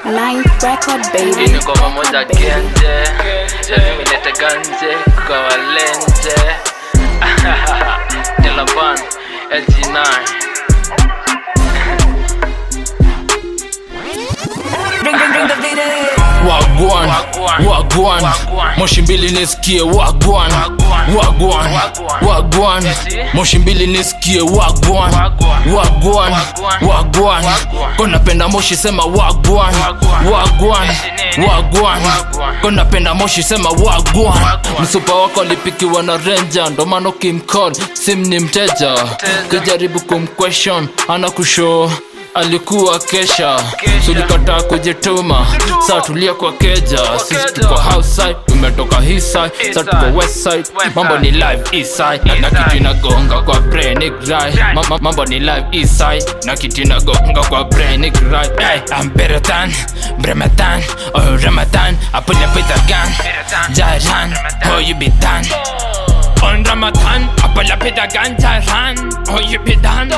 Ninth record, baby. Ini kwa pamoja genje Lazima ilete ganje kwa walenje Delaban LG9 wagwan Wagwan. wagwan Wagwan. moshi mbili nisikie wagwan Wagwan. wagwan Wagwan. wagwan Eti? moshi mbili nisikie wagwan Wagwan. wagwan Wagwan. wagwan Wagwan. konapenda moshi sema wagwan Wagwan. wagwan Eti nini? wagwan Wagwan. konapenda moshi sema wagwan Wagwan. msupa wako alipikiwa na renja ndo maana ukimcall sim ni mteja kijaribu kumquestion ana kushoo alikuwa kesha tulikataa kujituma saa tulia kwa keja sisi tuko house side tumetoka hii side saa tuko west side mambo ni live east side na, na kitu inagonga kwa brain ni dry Ma- ma- mambo ni live east side na kitu inagonga kwa brain ni dry hey, I'm better than Bremetan oh Ramadan I pull up with a gun Jaran oh you be done on Ramadan I pull up with a gun Jaran oh you be done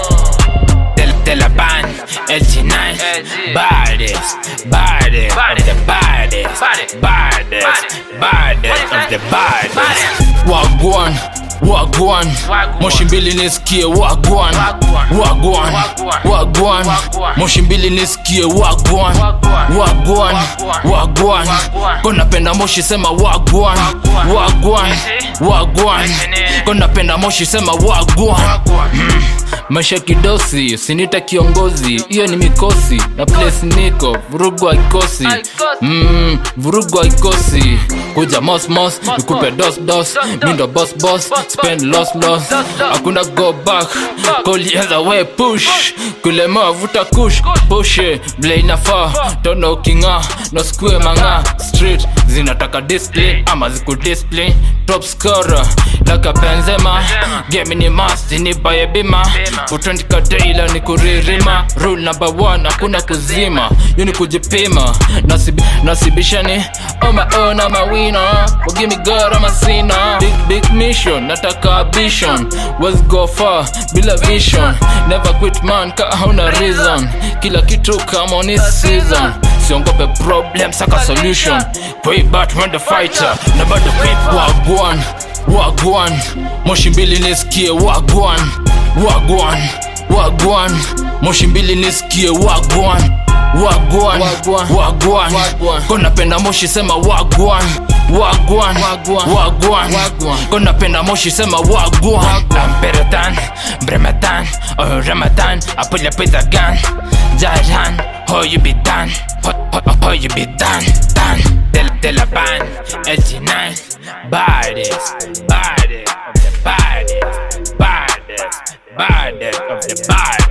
de, de la band, LG9 LG. Baddest, baddest of the baddest Baddest. Baddest, baddest of the baddest Baddest. Wagwan, wagwan Wagwan. Moshi mbili nisikie wagwan Wagwan. Wagwan, Wagwan. wagwan Wagwan. Moshi mbili nisikie wagwan Wagwan. Wagwan, Wagwan. wagwan Wagwan. Konapenda moshi sema wagwan Wagwan. Wagwan, Eti? wagwan Eti nini? Konapenda moshi sema wagwan Wagwan. maisha kidosi usinita kiongozi hiyo ni mikosi na place niko vurugu haikosi Haikosi. mm, vurugu haikosi kuja mosmos nikupe dos dos mindo boss boss spend loss loss hakuna go back kolianza we push kulemewa vuta kush pushe vile inafaa tono ukinga no skue manga street zinataka display ama ziku display top scorer laka benzema game ni must nipaye bima utandika daila ni kuririma rule number one hakuna kuzima hiyo ni kujipima Nasibi, nasibishani oh my own I'm a winner well, give me God I'm a sinner big big mission nataka vision was go far bila vision never quit man ka hauna reason kila kitu kama on his season siongope problem saka solution way back when the fighter na bado people wagwan wagwan moshi mbili nisikie wagwan wagwan wagwan moshi mbili nisikie wagwan wagwan wagwan konapenda moshi sema wagwan wagwan wagwan konapenda moshi sema wagwan I'm better than Bremetan oh Ramadan I pull up with a gun Jaran oh you be done oh, oh, oh you be done done De, de la band LG9 baddest baddest of the baddest baddest baddest of the baddest